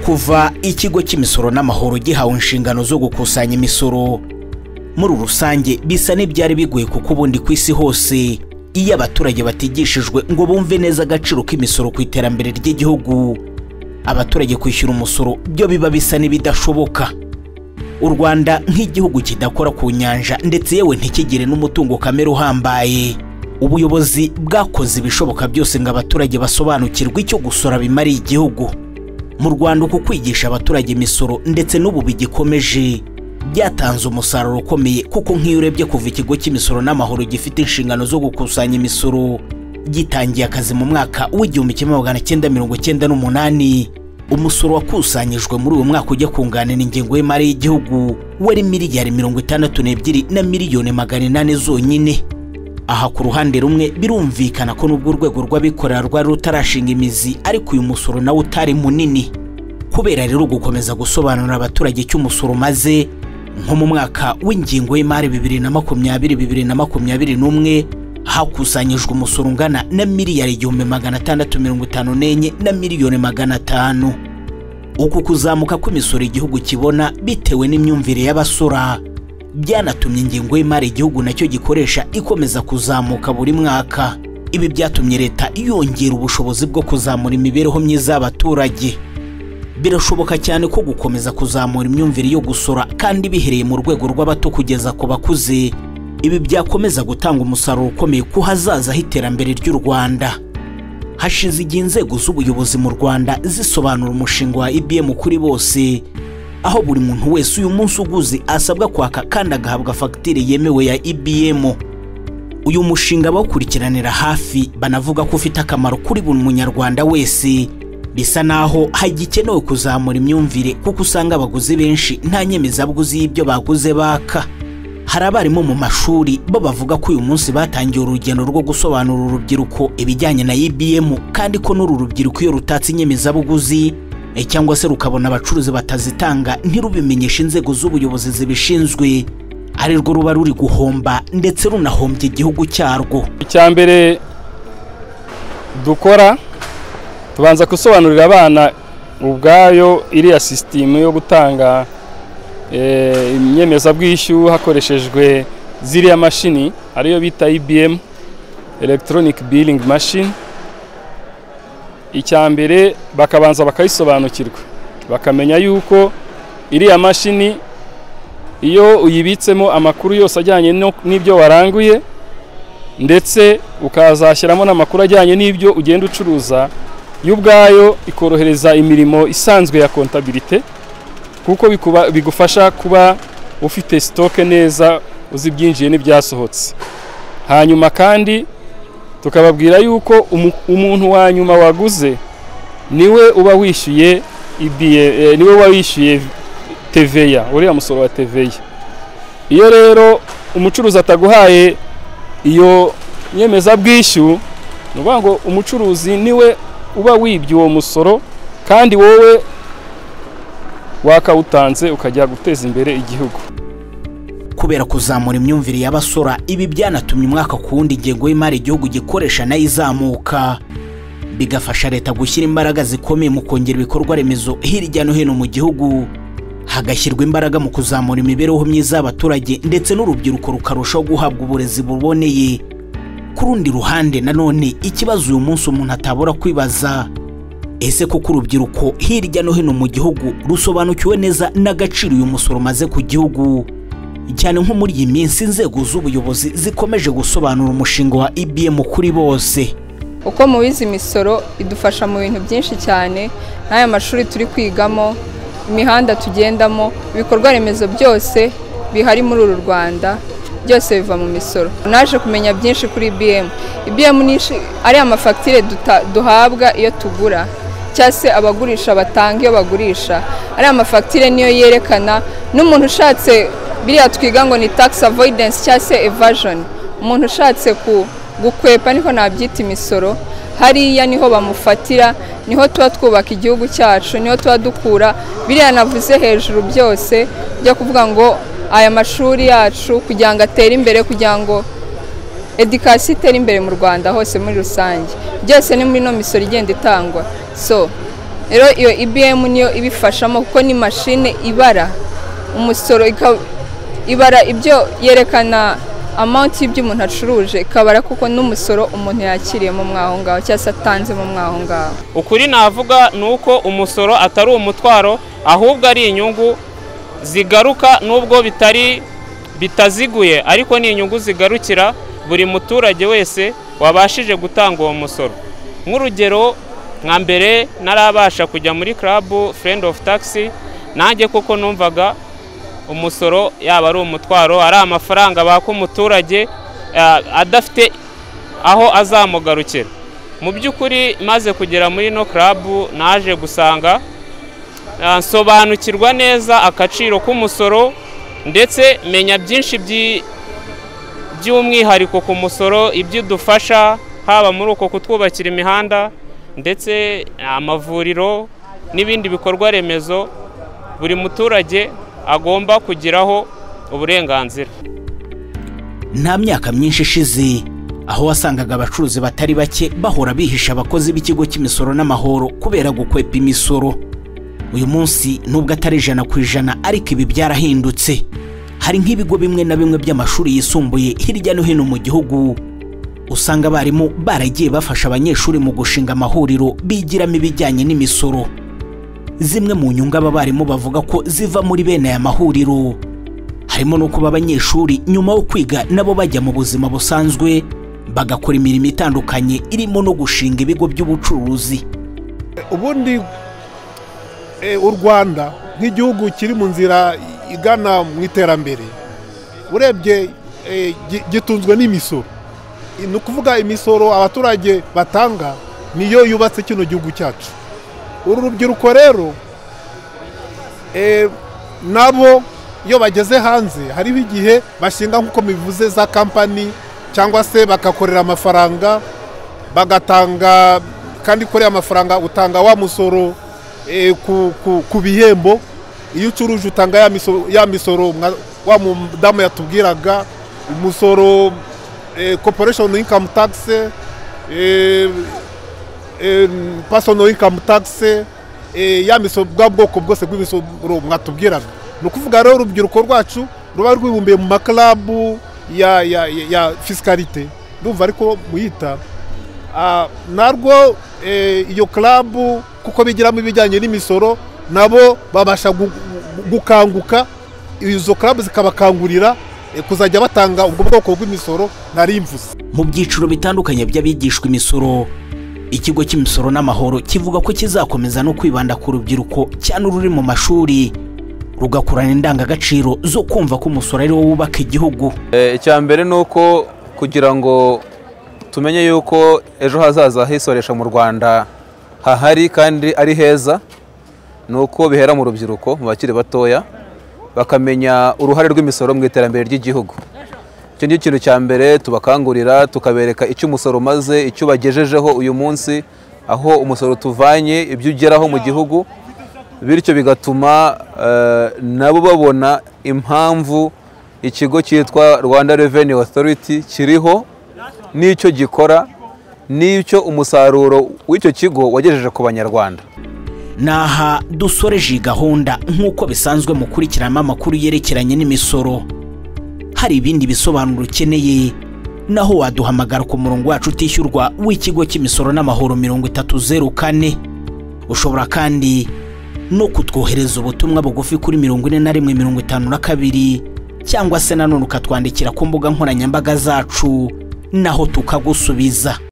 kuva ikigo cy'imisoro n'amahoro gihawe inshingano zo gukusanya imisoro muri rusange bisa n'ibyari bigoye kuko ubundi ku isi hose iyo abaturage batigishijwe ngo bumve neza agaciro k'imisoro ku iterambere ry'igihugu abaturage kwishyura umusoro byo biba bisa n'ibidashoboka u rwanda nk'igihugu kidakora ku nyanja ndetse yewe ntikigire n'umutungo kamere uhambaye ubuyobozi bwakoze ibishoboka byose ngo abaturage basobanukirwe icyo gusora bimariye igihugu mu rwanda uku kwigisha abaturage imisoro ndetse n'ubu bigikomeje byatanze umusaruro ukomeye kuko nk'iyo urebye kuva ikigo cy'imisoro n'amahoro gifite inshingano zo gukusanya imisoro gitangiye akazi mu mwaka w'igihumbi kimwe magana cyenda mirongo cyenda n'umunani umusoro wakusanyijwe muri uwo mwaka ujya kunganira ingengo y'imari y'igihugu wari miliyari mirongo itandatu n'ebyiri na miliyoni magana inani zonyine aha ku ruhande rumwe birumvikana ko n'ubwo urwego rw'abikorera rwari rutarashinga imizi ariko uyu musoro nawo utari munini kubera rero gukomeza gusobanurira abaturage icyo umusoro umaze nko mu mwaka w'ingingo y'imari bibiri na makumyabiri bibiri na makumyabiri n'umwe hakusanyijwe umusoro ungana na miliyari igihumbi magana atandatu mirongo itanu n'enye na miliyoni magana atanu uku kuzamuka kw'imisoro igihugu kibona bitewe n'imyumvire y'abasora byanatumye ingengo y'imari igihugu nacyo gikoresha ikomeza kuzamuka buri mwaka ibi byatumye leta yongera ubushobozi bwo kuzamura imibereho myiza y'abaturage birashoboka cyane ko gukomeza kuzamura imyumvire yo gusora kandi bihereye mu rwego rw'abato kugeza ku bakuze ibi byakomeza gutanga umusaruro ukomeye ku hazaza h'iterambere ry'u rwanda hashize igihe inzego z'ubuyobozi mu rwanda zisobanura umushinga wa ibm kuri bose aho buri muntu wese uyu munsi uguze asabwa kwaka kandi agahabwa fagitire yemewe ya IBM uyu mushinga bawukurikiranira hafi banavuga ko ufite akamaro kuri buri munyarwanda wese bisa naho hagikenewe kuzamura imyumvire kuko usanga abaguzi benshi nta nyemezabuguzi y'ibyo baguze baka hari abarimu mu mashuri bo bavuga ko uyu munsi batangiye urugendo rwo gusobanurira urubyiruko ibijyanye na IBM kandi ko n'uru rubyiruko iyo rutatse inyemezabuguzi cyangwa se rukabona abacuruzi batazitanga ntirubimenyeshe inzego z'ubuyobozi zibishinzwe arirwo ruba ruri guhomba ndetse runahombye igihugu cyarwo icya mbere dukora tubanza gusobanurira abana ubwayo iriya sisitemu yo gutanga inyemezabwishyu hakoreshejwe ziriya mashini ariyo bita ibm electronic billing machine icya mbere bakabanza bakayisobanukirwa bakamenya yuko iriya mashini iyo uyibitsemo amakuru yose ajyanye n'ibyo waranguye ndetse ukazashyiramo n'amakuru ajyanye n'ibyo ugenda ucuruza yo ubwayo ikorohereza imirimo isanzwe ya kontabirite kuko bigufasha kuba ufite sitoke neza uzi ibyinjiye n'ibyasohotse hanyuma kandi tukababwira yuko umuntu wa nyuma waguze niwe uba wishyuye niwe uba wishyuye teveya uriya musoro wa teveya iyo rero umucuruzi ataguhaye iyo nyemezabwishyu ni ukuvuga ngo umucuruzi niwe uba wibye uwo musoro kandi wowe wakawutanze ukajya guteza imbere igihugu kubera kuzamura imyumvire y'abasora ibi byanatumye umwaka ku wundi ingengo y'imari igihugu gikoresha nayo izamuka bigafasha leta gushyira imbaraga zikomeye mu kongera ibikorwa remezo hirya no hino mu gihugu hagashyirwa imbaraga mu kuzamura imibereho myiza y'abaturage ndetse n'urubyiruko rukarushaho guhabwa uburezi buboneye ku rundi ruhande nanone ikibazo uyu munsi umuntu atabura kwibaza ese kuko urubyiruko hirya no hino mu gihugu rusobanukiwe neza n'agaciro uyu musoro umaze ku gihugu cyane nko muri iyi minsi inzego z'ubuyobozi zikomeje gusobanura umushinga wa IBM kuri bose uko mubizi imisoro idufasha mu bintu byinshi cyane n'aya mashuri turi kwigamo imihanda tugendamo ibikorwa remezo byose bihari muri uru rwanda byose biva mu misoro naje kumenya byinshi kuri IBM IBM ni ari amafagitire duhabwa iyo tugura cyangwa se abagurisha batanga iyo bagurisha ari amafagitire niyo yerekana n'umuntu ushatse biriya twiga ngo ni tax avoidance cyangwa se evasion umuntu ushatse gukwepa niho nabyita imisoro hariya niho bamufatira niho tuba twubaka igihugu cyacu niho tuba dukura biriya navuze hejuru byose byo kuvuga ngo aya mashuri yacu kugira ngo atere imbere kugira ngo edikasiyo itere imbere mu rwanda hose muri rusange byose ni muri ino misoro igenda itangwa so rero iyo ibm niyo ibifashamo kuko ni mashine ibara umusoro ikaba ibara ibyo yerekana amanti y'ibyo umuntu acuruje ikabara kuko n'umusoro umuntu yakiriyemo mwaho ngaho cyangwa se atanzemo mwaho ngaho ukuri navuga ni uko umusoro atari umutwaro ahubwo ari inyungu zigaruka nubwo bitari bitaziguye ariko ni inyungu zigarukira buri muturage wese wabashije gutanga uwo musoro nk'urugero nka mbere narabasha kujya muri karabu furendi ofu tagisi nanjye kuko numvaga umusoro yaba ari umutwaro ari amafaranga baka umuturage adafite aho azamugarukira mu by'ukuri maze kugera muri ino karabu naje gusanga nsobanukirwa neza agaciro k'umusoro ndetse menya byinshi by'umwihariko ku musoro ibyo udufasha haba muri uko kutwubakira imihanda ndetse amavuriro n'ibindi bikorwa remezo buri muturage agomba kugiraho uburenganzira nta myaka myinshi ishize aho wasangaga abacuruzi batari bake bahora bihisha abakozi b'ikigo cy'imisoro n'amahoro kubera gukwepa imisoro uyu munsi nubwo atari ijana ku ijana ariko ibi byarahindutse hari nk'ibigo bimwe na bimwe by'amashuri yisumbuye hirya no hino mu gihugu usanga abarimu baragiye bafasha abanyeshuri mu gushinga amahuriro bigiramo ibijyanye n'imisoro zimwe mu nyungu aba barimu bavuga ko ziva muri bene aya mahuriro harimo no kuba abanyeshuri nyuma yo kwiga nabo bajya mu buzima busanzwe bagakora imirimo itandukanye irimo no gushinga ibigo by'ubucuruzi ubundi u rwanda nk'igihugu kiri mu nzira igana mu iterambere urebye gitunzwe n'imisoro ni ukuvuga imisoro abaturage batanga niyo yubatse kino gihugu cyacu uru rubyiruko rero nabo iyo bageze hanze hariho igihe bashinga nk'uko bivuze za kampani cyangwa se bagakorera amafaranga bagatanga kandi kuriya amafaranga utanga wa musoro ku bihembo iyo ucuruje utanga ya misoro wa mudamu yatubwiraga umusoro koporeshoni inkamu tagisi pasono inkamu tagisi ya misoro bwa bwoko bwose bw'imisoro mwatubwiraga ni ukuvuga rero urubyiruko rwacu ruba rwibumbiye mu makarabu ya fisikarite ndumva ariko muyita narwo iyo karabu kuko bigiramo ibijyanye n'imisoro nabo babasha gukanguka izo karabu zikabakangurira kuzajya batanga ubwo bwoko bw'imisoro mvuze mu byiciro bitandukanye by'abigishwa imisoro ikigo cy'imisoro n'amahoro kivuga ko kizakomeza no kwibanda ku rubyiruko cyane ururi mu mashuri rugakurana indangagaciro zo kumva ko umusoro ari wo wubaka igihugu icya mbere ni uko kugira ngo tumenye yuko ejo hazaza hisoresha mu rwanda hahari kandi ari heza ni uko bihera mu rubyiruko mu bakiri batoya bakamenya uruhare rw'imisoro mu iterambere ry'igihugu icyo ni ikintu cya mbere tubakangurira tukabereka icyo umusoro umaze icyo bagejejeho uyu munsi aho umusoro tuvanye ibyo ugeraho mu gihugu bityo bigatuma nabo babona impamvu ikigo cyitwa rwanda Revenue Authority kiriho n'icyo gikora n'icyo umusaruro w'icyo kigo wagejeje ku banyarwanda aha dusoreje iyi gahunda nk'uko bisanzwe mukurikiramo amakuru yerekeranye n'imisoro hari ibindi bisobanuro ukeneye naho waduhamagara ku murongo wacu utishyurwa w'ikigo cy'imisoro n'amahoro mirongo itatu zeru kane ushobora kandi no kutwohereza ubutumwa bugufi kuri mirongo ine na rimwe mirongo itanu na kabiri cyangwa se nanone ukatwandikira ku mbuga nkoranyambaga zacu naho tukagusubiza